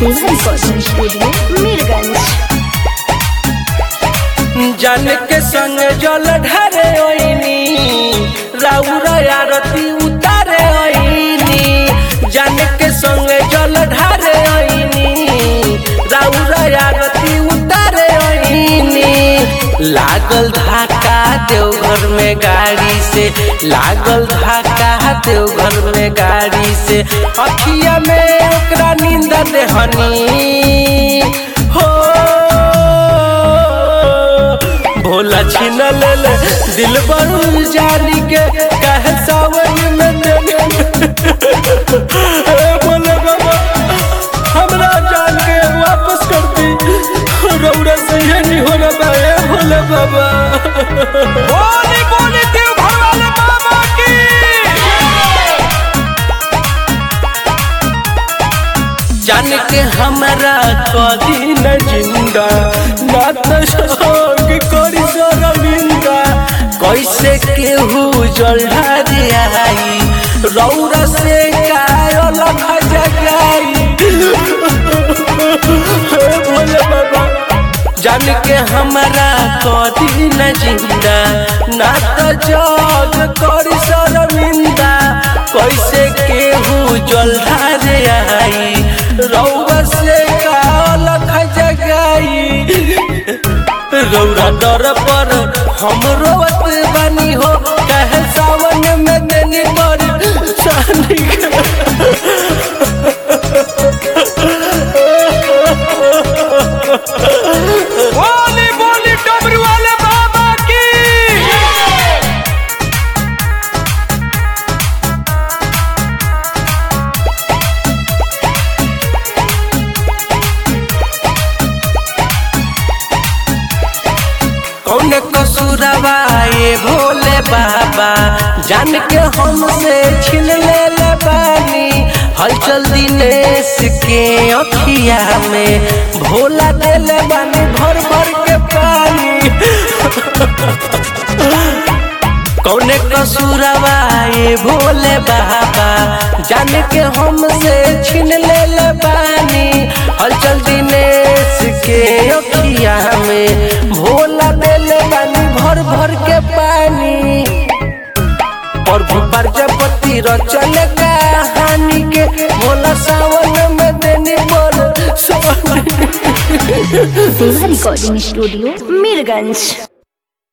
सेवा recording studio Mirganj जन के संग जल ढारे ओइनी राउर आरती उतारे ओइनी जन के संग जल ढारे ओइनी राउर आरती उतारे ओइनी लागल धाका देवघर में गाड़ी से लागल धाका देवघर में गाड़ी से अखिया में ओकरा नींद देहनी हो भोला छीन ले ले दिल बरू जानी के कहे सावन में देने ए भोले बाबा हमरा जान के वापस कर दी रौरा से ये नहीं होना बा ए भोले बाबा बोली बोली देव घर वाले बाबा की जान के हमरा कदी न जिंदा ना तो शोक करी शर्मिंदा कैसे केहू जल्हा आई रौरा से कायल जगाई हे भोले बाबा जान के हमरा कदी न जिंदा ना तो जग करी शर्मिंदा कैसे केहू जल्हा आई रौवा से काल जगाई रौरा डर पर हम रोवत बानी हो कहे सावन में देनी पर सानी बोली बोली डबरू वाले बाबा की कौन कसूरवा ये भोले बाबा जान के हमसे छीन ले ले बानी हलचल दिनेश के अखिया में भोला दे ले बानी भर भर के पानी कौने कसूरवा ये भोले बाबा जान के हमसे छीन ले ले बानी हलचल दिनेश के अखिया में भोला दे ले बानी भर भर के पानी प्रभु प्रजापति रचल कहानी के भोला सावन में देनी बोल सोनी सेवा रिकॉर्डिंग स्टूडियो मीरगंज